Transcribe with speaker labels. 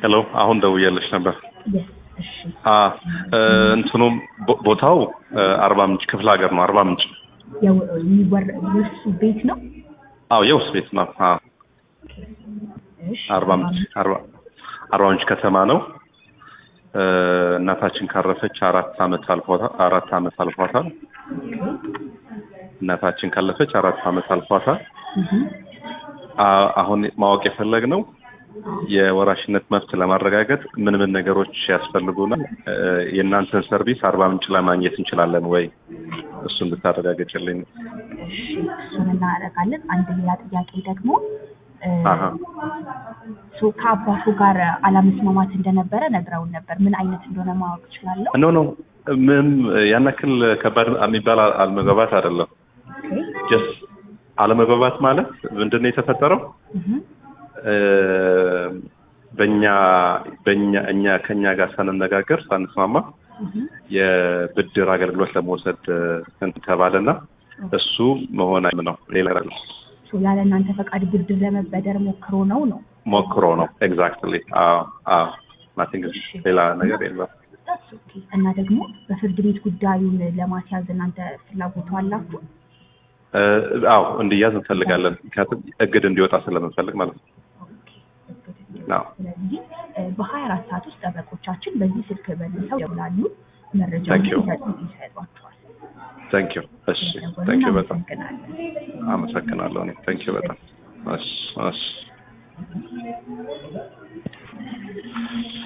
Speaker 1: ሄሎ አሁን ደውዬልሽ ነበር።
Speaker 2: የስ እሺ
Speaker 1: አ እ፣ እንትኑም ቦ- ቦታው እ፣ አርባ ምንጭ ክፍለ ሀገር ነው። አርባ ምንጭ
Speaker 2: የው- የሚወር የእሱ ቤት ነው።
Speaker 1: አዎ የውስጥ ቤት ነው። አ
Speaker 2: እሺ
Speaker 1: አርባ ምንጭ አርባ አርባ ምንጭ ከተማ ነው። እ፣ እናታችን ካረፈች አራት አመት አልፏታል። አራት አመት አልፏታል። እናታችን ካለፈች አራት አመት አልፏታል።
Speaker 2: እህ
Speaker 1: አ- አሁን ማወቅ የፈለግነው የወራሽነት መብት ለማረጋገጥ ምን ምን ነገሮች ያስፈልጉናል? እ፣ የእናንተን ሰርቪስ አርባ ምንጭ ለማግኘት እንችላለን ወይ? እሱን ብታረጋግጭልኝ።
Speaker 2: እሺ እሱን እናደርጋለን። አንድ ሌላ ጥያቄ ደግሞ እ፣
Speaker 1: አሀ
Speaker 2: ሶ ከአባቱ ጋር አለመስማማት እንደነበረ ነግረውን ነበር። ምን አይነት እንደሆነ ማወቅ እችላለሁ?
Speaker 1: ኖ ኖ ምንም ያን ያክል ከባድ የሚባል አለመግባባት አይደለም።
Speaker 2: ኦኬ
Speaker 1: ጀስት አለመግባባት ማለት ምንድን ነው የተፈጠረው?
Speaker 2: እህ
Speaker 1: እ፣ በእኛ በእኛ እኛ ከእኛ ጋር ሳንነጋገር ሳንስማማ
Speaker 2: እህ
Speaker 1: የብድር አገልግሎት ለመውሰድ እንትን ተባለና እሱ መሆን አይም ነው ሌላ አይደለም።
Speaker 2: ሶ ያለ እናንተ ፈቃድ ብድር ለመበደር ሞክሮ ነው ነው
Speaker 1: ሞክሮ ነው ኤግዛክትሊ። አዎ አዎ ናቲንግ ሌላ ነገር የለም።
Speaker 2: That's okay። እና ደግሞ በፍርድ ቤት ጉዳዩን ለማስያዝ እናንተ ፍላጎቱ አላችሁ?
Speaker 1: እ፣ አዎ እንዲያዝ እንፈልጋለን። ምክንያቱም እግድ እንዲወጣ ስለምንፈልግ ማለት ነው።
Speaker 2: ኦኬ።
Speaker 1: አዎ
Speaker 2: ስለዚህ በሀያ አራት ሰዓት ውስጥ ጠበቆቻችን በዚህ ስልክ መልሰው ይደውላሉ፣ መረጃውን
Speaker 1: Thank you.
Speaker 2: ይሰጡ- ይሰጧቸዋል።
Speaker 1: ታንክ ዩ። እሺ
Speaker 2: ስለደወሉ
Speaker 1: ታንክ ዩ በጣም
Speaker 2: እናመሰግናለን።
Speaker 1: አመሰግናለሁ። እኔ ታንክ ዩ በጣም እሺ እሺ